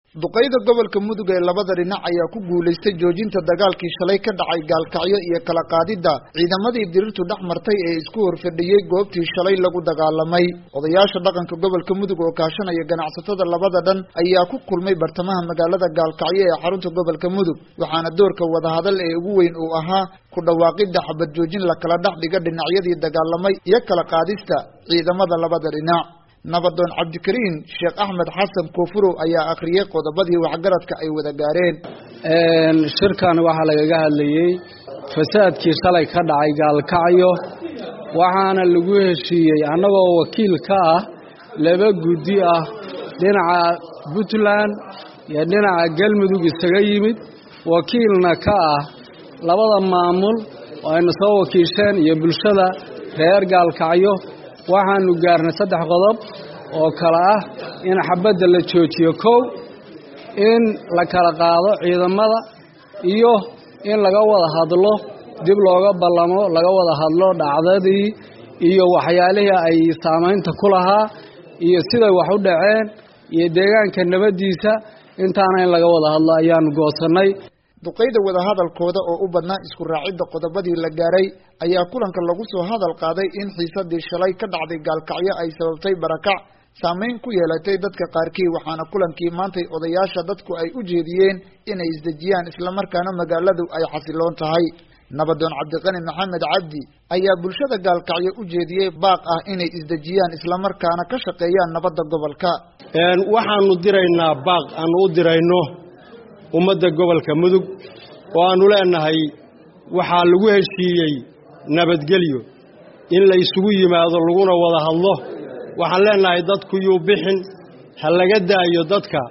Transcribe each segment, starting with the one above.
duqeyda gobolka mudug ee labada dhinac ayaa ku guulaystay joojinta dagaalkii shalay ka dhacay gaalkacyo iyo kala qaadidda ciidamadii dirirtu dhex martay ee isku horfadhiyey goobtii shalay lagu dagaalamay odayaasha dhaqanka gobolka mudug oo kaashanaya ganacsatada labada dhan ayaa ku kulmay bartamaha magaalada gaalkacyo ee xarunta gobolka mudug waxaana doorka wadahadal ee ugu weyn uu ahaa ku dhawaaqidda xabad joojin la kala dhex dhiga dhinacyadii dagaalamay iyo kala qaadista ciidamada labada dhinac nabadoon cabdikariin sheekh axmed xasan koonfurow ayaa akhriyey qodobadii waxgaradka ay wada gaareen shirkan waxaa lagaga hadlayey fasaadkii shalay ka dhacay gaalkacyo waxaana lagu heshiiyey annagoo wakiil ka ah laba guddi ah dhinaca puntland iyo dhinaca galmudug isaga yimid wakiilna ka ah labada maamul oo ayna soo wakiisheen iyo bulshada reer gaalkacyo waxaanu gaarnay saddex qodob oo kale ah in xabadda la joojiyo kow in la kala qaado ciidamada iyo in laga wada hadlo dib looga ballamo laga wada hadlo dhacdadii iyo waxyaalihii ay saamaynta ku lahaa iyo siday wax u dhaceen iyo deegaanka nabaddiisa intaana in laga wada hadlo ayaanu goosannay duqeyda wadahadalkooda oo u badnaa isku raacidda qodobadii la gaaray ayaa kulanka lagu soo hadal qaaday in xiisadii shalay ka dhacday gaalkacyo ay sababtay barakac saameyn ku yeelatay dadka qaarkii waxaana kulankii maantay odayaasha dadku ay u jeediyeen inay isdejiyaan islamarkaana magaaladu ay xasiloon tahay nabadoon cabdiqani maxamed cabdi ayaa bulshada gaalkacyo u jeediyey baaq ah inay isdejiyaan islamarkaana ka shaqeeyaan nabadda gobolka waxaanu diraynaa baaq aanu u dirayno ummadda gobolka mudug oo aannu leennahay waxaa lagu heshiiyey nabadgelyo in la isugu yimaado laguna wada hadlo waxaan leennahay dadku yuu bixin ha laga daayo dadka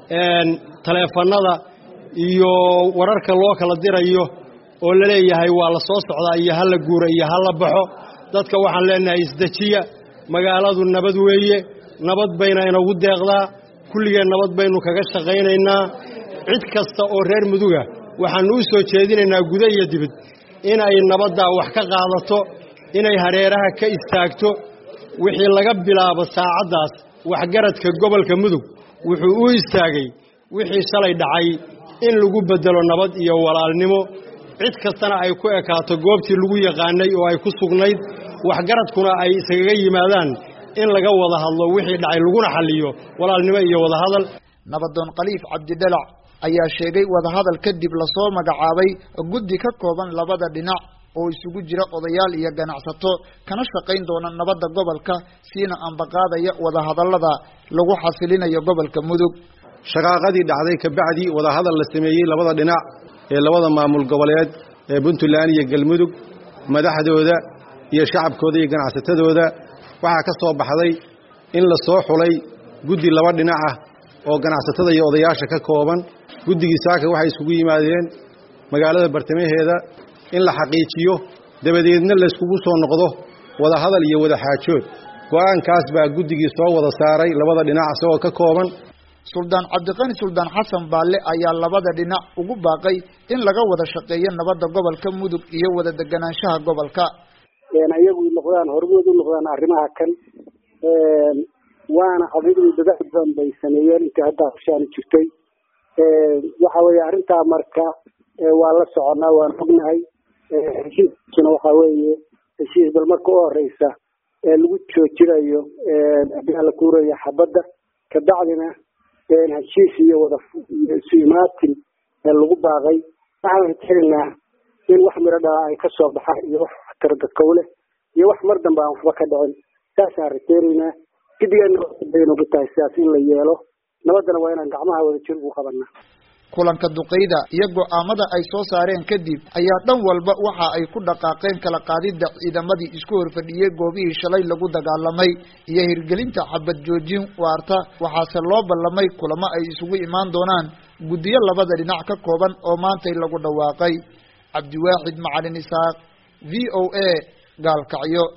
taleefannada iyo wararka loo kala dirayo oo la leeyahay waa la soo socdaa iyo ha la guura iyo ha la baxo dadka waxaan leennahay isdejiya magaaladu nabad weeye nabad bayna inagu deeqdaa kulligeen nabad baynu kaga shaqaynaynaa cid kasta oo reer muduga waxaannu u soo jeedinaynaa guda iyo dibid inay nabaddaa wax ka qaadato inay hareeraha ka istaagto wixii laga bilaabo saacaddaas waxgaradka gobolka mudug wuxuu u istaagay wixii shalay dhacay in lagu beddelo nabad iyo walaalnimo cid kastana ay ku ekaato goobtii lagu yaqaanay oo ay ku sugnayd waxgaradkuna ay isagaga yimaadaan in laga wada hadlo wixii dhacay laguna xalliyo walaalnimo iyo wadahadal nabadoon khaliif cabdidhalac ayaa sheegay wadahadal kadib lasoo magacaabay guddi ka kooban labada dhinac oo isugu jira odayaal iyo ganacsato kana shaqayn doona nabadda gobolka siina ambaqaadaya wadahadallada lagu xasilinayo gobolka mudug shaqaaqadii dhacday kabacdii wadahadal la sameeyey labada dhinac ee labada maamul goboleed ee puntland iyo galmudug madaxdooda iyo shacabkooda iyo ganacsatadooda waxaa ka soo baxday in la soo xulay guddi laba dhinac ah oo ganacsatada iyo odayaasha ka kooban guddigii saaka waxay isugu yimaadeen magaalada bartamaheeda in la xaqiijiyo dabadeedna layskugu soo noqdo wadahadal iyo wadaxaajood go'aankaas baa guddigii soo wada saaray labada dhinac isagoo ka kooban suldaan cabdiqani suldaan xasan baalle ayaa labada dhinac ugu baaqay in laga wada shaqeeyo nabadda gobolka mudug iyo wada deganaanshaha gobolka ayagu noqdaan hormood u noqdaan arrimaha kan waana adigu dadaal badan bay sameeyeen intii hadda hawshaani jirtay waxa weeye arrintaa marka waa la soconaa waan ognahay heshiiskuna waxa weeye heshiis bal marka u horeysa lagu joojinayo la kuurayo xabadda kabacdina heshiis iyo wada isu imaatin lagu baaqay waxaan rajaynaynaa in wax miro dhaa ay kasoo baxaan iyo wax tara dadkow leh iyo wax mar dambe aan waxba ka dhicin saasaan rajaynaynaa gidigeena baynugu tahay sidaas in la yeelo nabaddana waa inaan gacmaha wada jir ugu qabanaa kulanka duqeyda iyo go'aamada ay soo saareen kadib ayaa dhan walba waxa ay ku dhaqaaqeen kala qaadidda ciidamadii isku horfadhiyey goobihii shalay lagu dagaalamay iyo hirgelinta xabad joojin waarta waxaase loo ballamay kulamo ay isugu imaan doonaan guddiyo labada dhinac ka kooban oo maantay lagu dhawaaqay cabdiwaaxid macalin isaaq v o a gaalkacyo